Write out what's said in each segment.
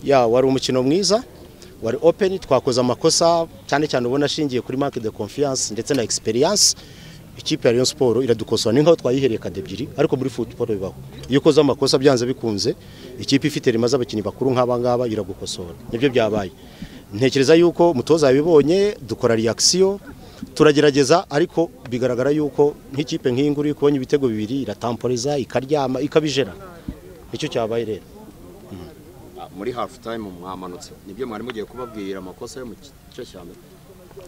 ya wari umukino mwiza wari openi twakoze amakosa cyane cyane ubona ashingiye kuri manque de confiance ndetse na experience ikipe ya Rayon Sport iradukosora ni nkaho twayihereye kade ebyiri ariko muri football bibaho iyo ukoze amakosa byanze bikunze ikipe ifite rimaze abakinnyi bakuru nk'aba ngaba iragukosora nibyo byabaye ntekereza yuko umutoza yabibonye dukora reaction turagerageza ariko bigaragara yuko nk'ikipe nk'iyi nguri kubonye ibitego bibiri iratamporeza ikaryama ikabijera nicyo cyabaye rero muri hafu time mwamanutse nibyo mwari mugiye kubabwira amakosa yo mu gice cya mbere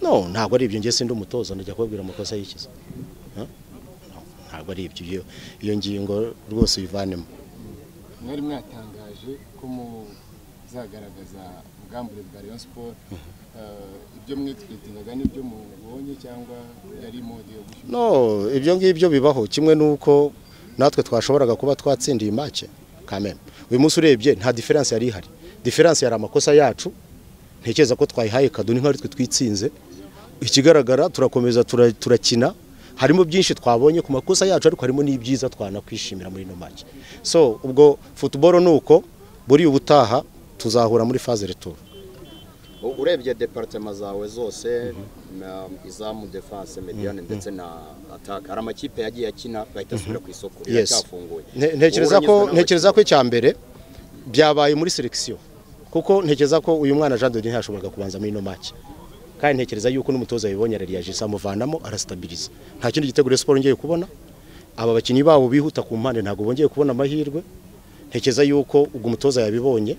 no ntabwo ari ibyo ngiye sindi umutoza ndajya kubabwira amakosa y'ikiza Huh? No, ntabwo ari ibyo iyo- iyo ngingo rwose uyivanemo mwari mwatangaje ko muzagaragaza ubwambure bwa Rayon Sport Eh, ibyo mwitwitiraga n'ibyo mubonye cyangwa yari mode yo gushyuha no ibyo ngibyo bibaho kimwe n'uko natwe twashoboraga kuba twatsindiye make kameme uyu munsi urebye nta diferanse yari ihari diferanse yari amakosa yacu ntekereza ko twayihaye kado ni nk'aho twe twitsinze ikigaragara turakomeza tura- turakina harimo byinshi twabonye ku makosa yacu ariko harimo n'ibyiza twanakwishimira muri ino make so ubwo football ni uko buriya ubutaha tuzahura muri phase retour U- urebye departema zawe zose na izamu defense mediane ndetse na attack hari amakipe yagiye akina bahita asubira ku isoko Yes. iracyafunguye Nte- ntekereza Wowe uranyuzwe ko n'abakinnyi? ntekereza ko icya mbere byabaye muri selekisiyo kuko ntekereza ko uyu mwana Jean de Dieu ntiyashoboraga kubanza muri ino make kandi ntekereza yuko n'umutoza yabibonye arariyaje amuvanamo arasitabiriza nta kindi gitego Rayon Sport ngiye kubona aba bakinnyi babo bihuta ku mpande ntabwo bongeye kubona amahirwe ntekereza yuko ubwo umutoza yabibonye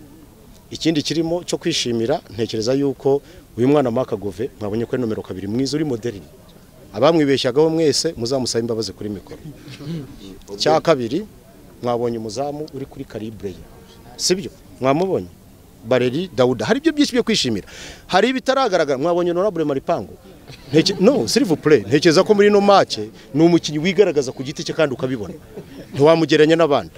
ikindi kirimo cyo kwishimira ntekereza yuko uyu mwana Mark Gove mwabonye ko ari nomero kabiri mwiza uri moderni abamwibeshyagaho mwese muzamusabe imbabazi kuri mikoro cya kabiri mwabonye umuzamu uri kuri karibure ye sibyo mwamubonye bareri dawuda hari ibyo byinshi byo kwishimira hari ibitaragaragara mwabonye honorable maripango Nteke- no silver play ntekereza ko muri ino make ni umukinnyi wigaragaza ku giti cye kandi ukabibona ntiwamugereranya n'abandi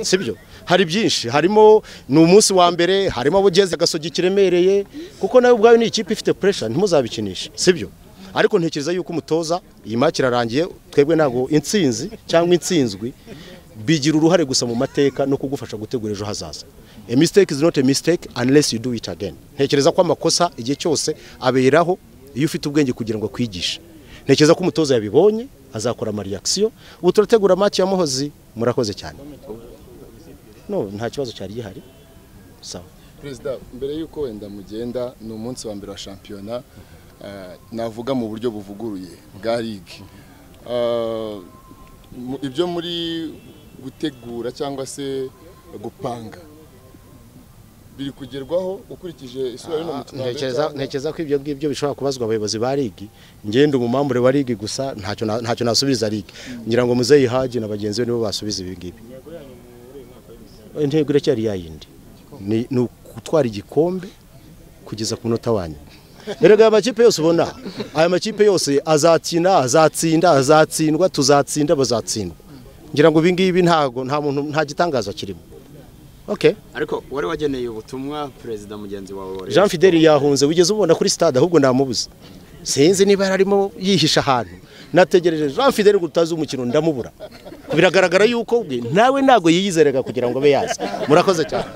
sibyo hari byinshi harimo ni umunsi wa mbere harimo abo ugeze agasogi kiremereye kuko nawe ubwawe ni ikipe ifite pressure ntimuzabikinishe sibyo ariko ntekereza yuko umutoza iyi maki irarangiye twebwe ntabwo intsinzi cyangwa intsinzwi bigira uruhare gusa mu mateka no kugufasha gutegura ejo hazaza a mistake is not a mistake unless you do it again ntekereza ko amakosa igihe cyose aberaho iyo ufite ubwenge kugira ngo akwigishe ntekereza ko umutoza yabibonye azakora amariyakisiyo ubu turategura maki ya muhozi murakoze cyane no nta kibazo cyari gihari sawa perezida mbere y'uko wenda mugenda ni umunsi wa mbere wa shampiyona eh, navuga mu buryo buvuguruye bwa ligue Eh, mu- ibyo muri gutegura cyangwa se gupanga biri kugerwaho ukurikije isura y'uno mukino wa mbere ntekereza cyangwa- ntekereza ko ibyo ngibyo bishobora kubazwa abayobozi ba ligi ngende umumambure wa ligi gusa ntacyo na- ntacyo nasubiza ligi ngira ngo muzeyi haji na bagenzi be nibo basubiza ibi ngibi intego iracyari ya yindi ni ni ugutwara igikombe kugeza ku munota wanyu erega aya makipe yose ubona aya makipe yose azakina azatsinda azatsindwa tuzatsinda bazatsindwa ngira ngo ibi ngibi ntago nta muntu nta gitangaza kirimo okay ariko wari wageneye ubutumwa perezida mugenzi wawe wa Rayon jean Sport. fideli yahunze wigeze ubona kuri stade ahubwo namubuze sinzi niba yari arimo yihisha ahantu nategereje jean fideli ngo utazi umukino ndamubura biragaragara yuko ubwe nawe ntabwo yiyizeraga kugira ngo abe yaza murakoze cyane